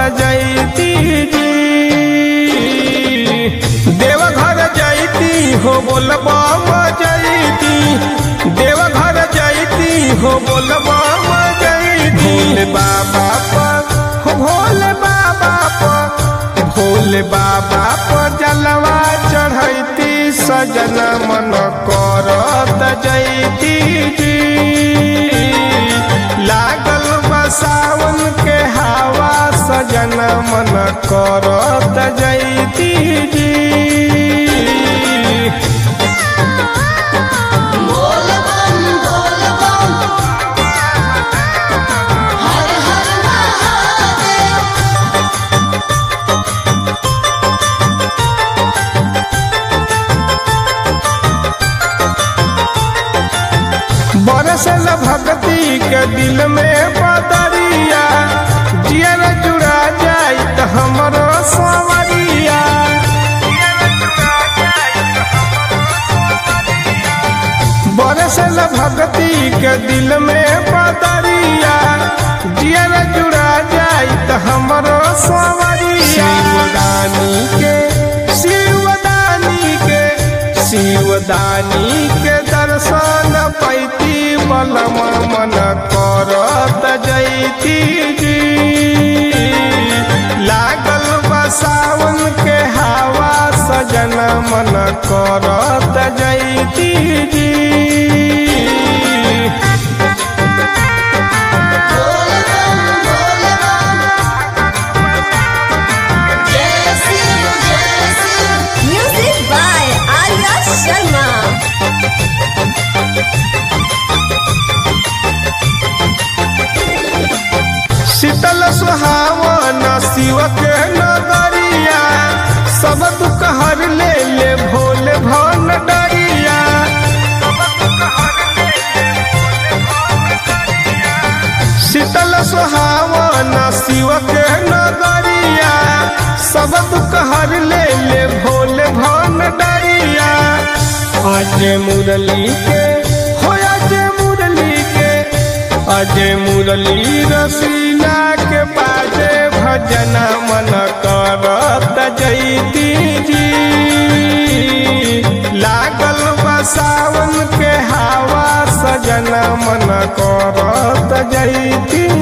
जैती जी देवघर जैती हो बोलबा जैती देवघर जैती हो बोलबा जैती भोले बाबा पर हो भोले बाबा पर भोले बाबा पर जलवा चढ़ैती सजन मन करत जैती जी लागल बा सावन के हवा सजन मन करत जैती जी बोल बम बोल बम हर हर महादेव बरसल भक्ति के दिल में बदरिया जियर जुड़ा जाई त हमरो सवरिया बरसल भक्ति के दिल में बदरिया जियर जुड़ा जाई त हमरो सवरिया शिवदानी के शिवदानी के शिवदानी के दर्शन पैती बलम मन करत जैती जी लागल बा सावन के हवा सजन मन करत जैती जी बोल बम बोल बम जय शिव जय शिव म्यूजिक बाय आर्या शर्मा शीतल सुहावन शिव के नगरिया सब दुख हर ले ले भोले भन डरिया शीतल सुहावन शिव के नगरिया सब दुख हर ले ले भोले भन डरिया आज मुरली के हो आज मुरली के अजय मुरली रसीला के बाजे भजन मन करत जैती जी लागल बा सावन के हवा सजन मन करत जैती